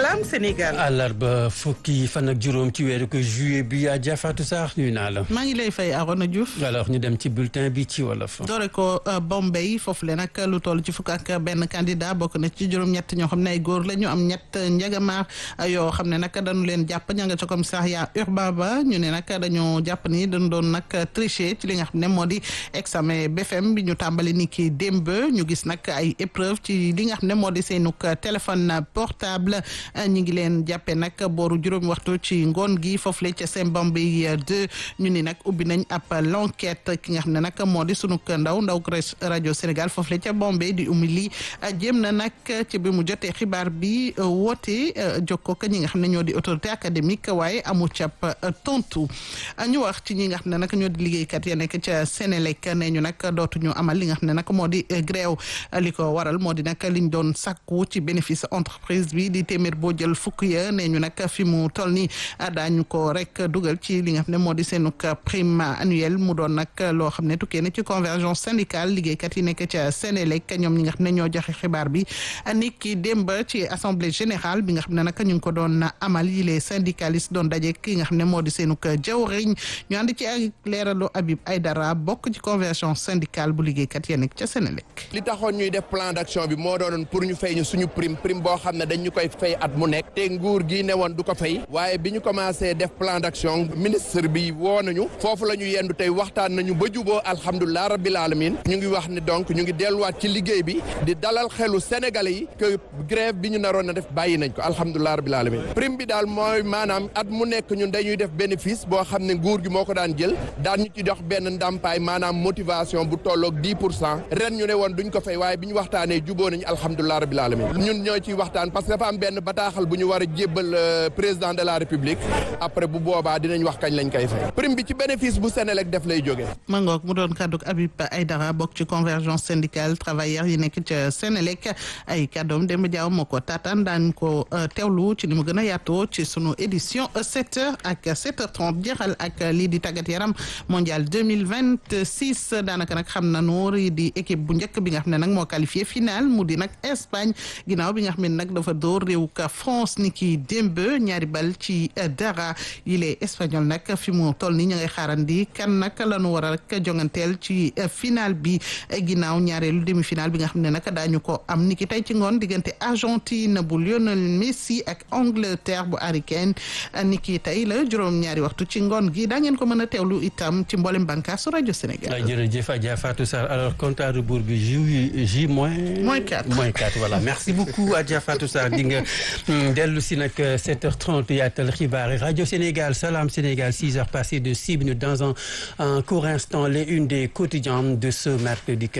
Salam Sénégal. àllarba fukki fan ak juróom ci weeru ko juillet bi yaa jafaatu sax nuyu naa la. maa ngi lay fay Arona Diouf. alors ñu dem ci bulletin bi ci wolof. doore ko Bombay foofu le nag lu toll ci fukk ak benn candidat bokk na ci juróom-ñett ñoo xam ne ay góor la ñu am ñett njagamaar yoo xam ne nag dañu leen jàpp ña nga ca commissariat urbain ba ñu ne nag dañoo jàpp ni dañu doon nag tricher ci li nga xam ne moo di examen BFM bi ñu tàmbali ni ki démb ñu gis nag ay épreuve ci li nga xam ne moo di seenug téléphone portable ñu ngi leen jàppee nag booru juróomi waxtu ci ngoon gi foofu la ca seen Bombay 2 ñu ni nag ubbi nañ ab l'enquête ki nga xam ne nag moo di sunu ndaw ndaw rajo Sénégal foofu la ca Bombay di umili jéem na nag ci bi mu jotee xibaar bi woote jokkoo ak ñi nga xam ne ñoo di autorité académique waaye amu cap tontu ñu wax ci ñi nga xam ne nag ñoo di liggéeykat ya nekk ca Sénélec ne ñu nag dootuñu amal li nga xam ne nag moo di grève li ko waral moo di nag liñ doon sàkku ci bénéfice entreprise bi di téeméer boo jël fukk ya ne ñu nag fi mu toll ni daañu ko rek dugal ci li nga xam ne moo di seenuk prime annuelle mu doon nag loo xam ne tukkee na ci convergence syndicale liggéeykat yi nekk ca Sénélec ñoom ñi nga xam ne ñoo joxe xibaar bi ni ki démb ci assemblée générale bi nga xam ne nag ñu ngi ko doon amal yi les syndicalistes doon daje ki nga xam ne moo di seenuk jawriñ ñu ànd ci ak leeralu Habib Aydara bokk ci convergence syndicale bu liggéeykat ya nekk ca Sénélec li taxoon ñuy def plan d'action bi moo doonoon pour ñu fay ñu suñu prime prime boo xam ne dañ ñu koy fay at mu nekk te nguur gi ne woon du ko fay waaye bi ñu commencé def plan d'action ministre bi woo nañu foofu la ñu yendu tey waxtaan nañu ba juboo alhamdulilah rabbil alamin ñu ngi wax ne donc ñu ngi delluwaat ci liggéey bi di dalal xelu sénégalais yi que grève bi ñu naroon a def bàyyi nañ ko alhamdulilah rabbil alamin prime bi daal mooy maanaam at mu nekk ñun dañuy def bénéfice boo xam ne nguur gi moo ko daan jël daan ñu ci dox benn ndàmpaay maanaam motivation bu tolloog 10 pour cent ren ñu ne woon duñ ko fay waaye bi ñu waxtaanee juboo nañu alhamdulilah rabbil alamin ñun ñoo ciy waxtaan parce que dafa am benn bataaxal bu ñu war a jébbal président de la république après bu boobaa dinañ wax kañ lañ koy fay prime bi ci bénéfice bu Sénélec def lay jógee. mangook mu doon kàddu Habib Aydara bokk ci convergence syndicale travailleurs yi nekk ca Sénélec ay kàddoom Demba Diaw moo ko taataan daan ko teewlu ci ni mu gën a yaatoo ci sunu édition 7h ak 7h30 jeexal ak lii di tàggat yaram mondial 2026 daanaka nag xam nañu di équipe bu njëkk bi nga xam ne nag moo qualifié final mu di nag Espagne ginnaaw bi nga xam ne nag dafa door réew ka France ni ki démb ñaari bal ci dara yile espagnol nag fi mu toll ni ñu ngay xaarandi kan nag la ñu war a rek jonganteel ci final bi ginnaaw ñaareelu demi final bi nga xam ne nag daañu ko am ni ki tey ci ngoon diggante Argentine bu Lionel Messi ak Angleterre bu Harry Kane ni ki tey la juróom-ñaari waxtu ci ngoon gi daa ngeen ko mën a teewlu itam ci mboolem bànqaasu rajo Sénégal. jërëjëf Adja Fatou Sarr alors compte à rebours bi J J moins. moins 4 moins 4 voilà merci beaucoup Adja Fatou Sarr di nga dellu si nag 7h30 yaatal xibaar rajo Sénégal Salam Sénégal 6h passées de 6 minutes dans un un court instant les unes des quotidiens de ce mercredi